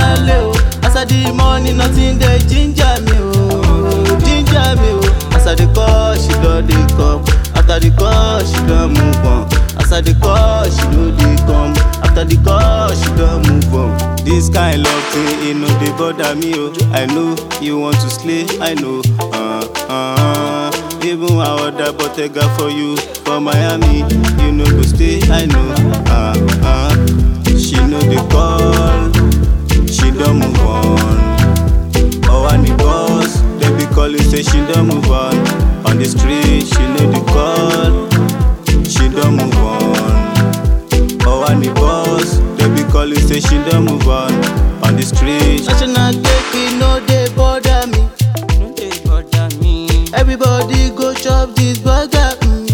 Bọ́láńlé o, as I dey money nothing dey ginger me o, ginger me o. As I dey call she don dey come, after the call she don move on. As I dey call she no dey come, after the call she don move on. This kind love thing e no dey bother me o, I know you want to slay, I know. Uh, uh, even I order bottega for you for Miami, you no go stay, I know. Uh, uh, she no dey call, she don move on. Oh, I need boss, they be calling say she don move on. On the street, she no dey call, she don move on. Oh, I need boss, they be calling say she don move on. On the street, national cake e no dey bother me. No dey bother me. Everybody go chop this burger. Mm.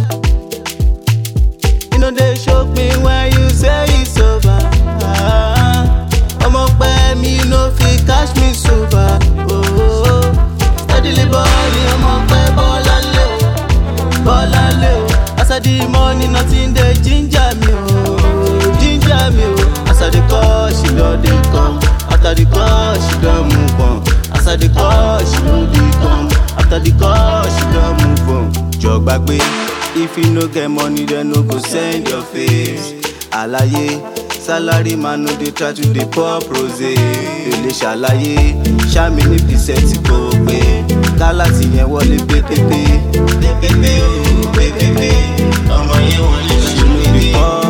You know they shock me when you say it's over. Ah, ọmọ pẹ́ mi no fit catch me sober. Oh, steadily bọ́ọ̀lì ọmọ pẹ́ bọ́lá lé o, bọ́lá lé o. As I dey money nothing dey ginger me o, ginger me o. As I dey call she don dey come, after the call she don move on. As I dey call she no dey come, after the call she don move on. Jọ gbàgbé, if you no get money dem no go send your face. Àlàyé, salary man no dey try to dey pop rose. Èlé ṣàlàyé, ṣáàmì ní pìsẹ́ǹtì kò pé. Kálá ti yẹn wọlé pépépé. Pépépé o, pépépé. Ọmọ yẹn wọlé lọ́jọ́ níbi.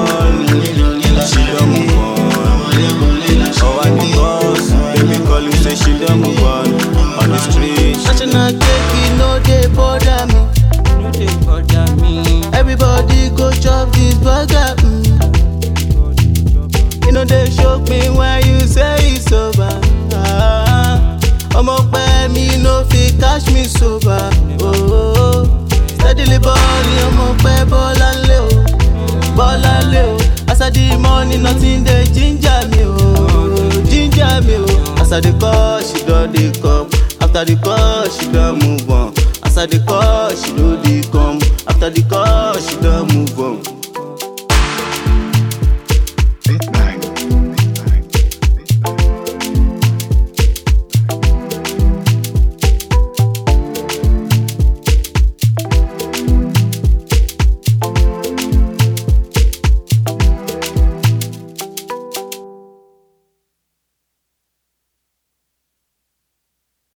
She don move on. Oh, I need boss. Baby call you say she don move on. On the street. National cake e no dey bother me. No dey bother me. Everybody go chop this burger. Mm. You know they shock me when you say it's over. Ah, ọmọ pẹ́ mi no fit catch me sober. Oh, steadily bọ́ọ̀lì ọmọ pẹ́ bọ́lá lé o, bọ́lá lé o. As I dey money nothing dey ginger me o, ginger me o. As I dey call she don dey come, after the call she don move on. As I dey call she no dey come, after the call she don move on.